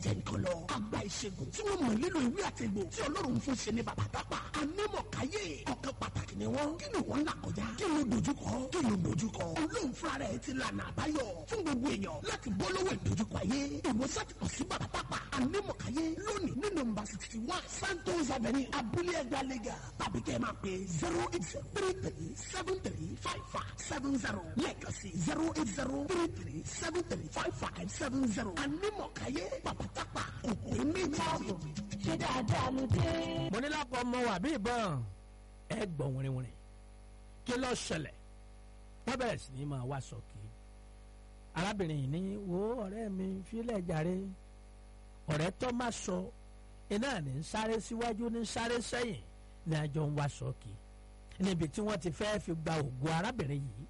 jẹ́ nǹkan lọ. àgbà ìṣègùn tí wọ́n mọ̀ nílò ìwé àtẹ̀gbò tí ọlọ́run fún ṣe ní bàbá tápà. anímọ̀káyé ọ̀kan pàtàkì ni wọ́n. kí ni wọ́n là kọjá. kí ló dojúkọ. kí ló dojúkọ. olóhùn fúnra rẹ̀ ti lànà àbáyọ fún gbogbo èèyàn láti bọ́ lọ́wọ́ ìdojúkọ ayé. ìwòsàn ti kàn sí bàbá tápà. anímọ̀káyé lónìí ní nọ́mbà sixty one santos avenue abúlé ẹgbẹ́ àlẹ́gà tàbí kẹ́ ẹ máa pè zero eight zero three three seven three five five seven zero lẹ́ẹ̀kan sí zero eight zero three three seven three five five seven zero anímọ̀káyé bàbá tápà kòkòrò méjì. ṣé dáadáa ló dé. mo ní lápò ọmọ wà bí ìbọn ẹ gbọ́ wìrìwìrì kí ló ṣẹlẹ̀ wọ́n bẹ̀rẹ̀ sí ní máa wá sọ́ọ̀kì arábìnrin yìí ní wo ọ̀rẹ́ mi fílẹ̀ jàre ọ̀rẹ́ tó má sọ iná ní ń sáré síwájú ní ń sáré sẹ́yìn ní àjọ ń wá sọ́ọ̀kì níbi tí wọ́n ti fẹ́ fi gba ògùn arábìnrin yìí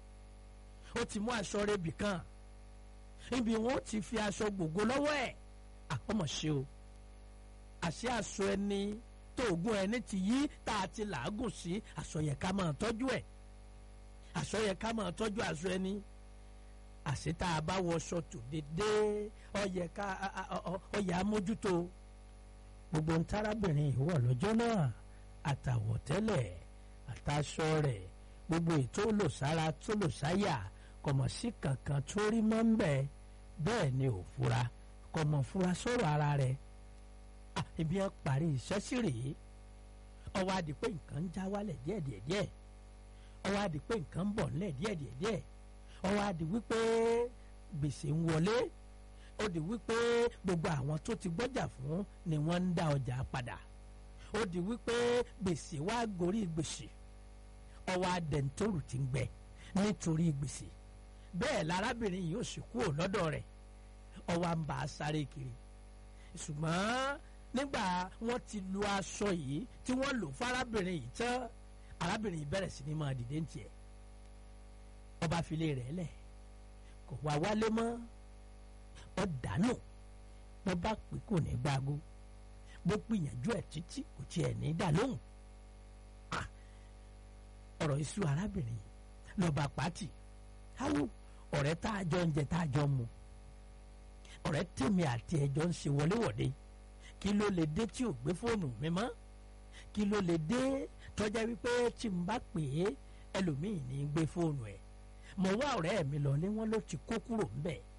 ó ti mú aṣọ rẹ̀bì kan ibi wọn ó ti fi aṣọ gbogbo lọ́wọ́ ẹ̀ àkọ́mọ̀ ṣe o àṣé aṣọ ẹni tó ògùn ẹni ti yí tá a ti làágùn sí aṣọ yẹ ká máa tọ́jú ẹ̀ aṣọ yẹ ká máa tọ́jú aṣọ ẹni àṣé tá a bá wọṣọ tó dédé ọyẹ ká ọyẹ amójútó gbogbo ń tárábìnrin ìwọ lọ́jọ́ náà àtàwọ̀tẹ́lẹ̀ àtàṣọ rẹ̀ gbogbo ètò olùsára tó lòsáyà kọ̀mọ̀ sí kankan tó rí mọ́ ń bẹ̀ bẹ́ẹ̀ ni ò fura kọ̀mọ̀ fura sọ̀rọ̀ ara rẹ̀ ibi ẹ parí iṣẹ́ sí rèé ọwọ́ adi pé nǹkan ń já wálẹ̀ díẹ̀díẹ̀díẹ̀ ọwọ́ adi pé nǹkan ń bọ̀ nílẹ̀ díẹ̀díẹ̀díẹ̀ ọwọ́ adi wípé gbèsè ń wọlé ó di wípé gbogbo àwọn tó ti gbọ́jà fún ni wọ́n ń dá ọjà padà ó di wípé gbèsè wá gorí gbèsè ọwọ́ adẹ̀ntóòrù ti ń gbẹ nítorí gbèsè bẹ́ẹ̀ lárábìnrin yìí ó sì kúrò lọ́dọ̀ rẹ̀ ọwọ́ à ń bá a sáré kiri ṣùgbọ́n nígbà wọ́n ti lu aṣọ yìí tí wọ́n lò fárábìnrin yìí tán arábìnrin yìí bẹ̀rẹ̀ sí ni máa dìde ń tiẹ̀ ọba filé rẹ̀ lẹ̀ kò wá wálé mọ́ ọ dànù wọ́n bá pè kò ní gbágo bó gbìyànjú ẹ̀ títí kò tiẹ̀ ní dà lóhùn ọ̀rọ̀ iṣu arábìnrin yìí lọ́ba pàtì áwò ọ̀rẹ́ tá a jọ ń jẹ tá a jọ mu ọ̀rẹ́ tèmi àti ẹjọ́ ń ṣe wọléwọ̀de kí ló lè dé tí ò gbé fóònù mi mọ́ kí ló lè dé tọ́já wípé tí n bá pè é ẹlòmíì ní gbé fóònù ẹ̀ mo wá ọ̀rẹ́ mi lọ ní wọ́n ló ti kó kúrò ńbẹ̀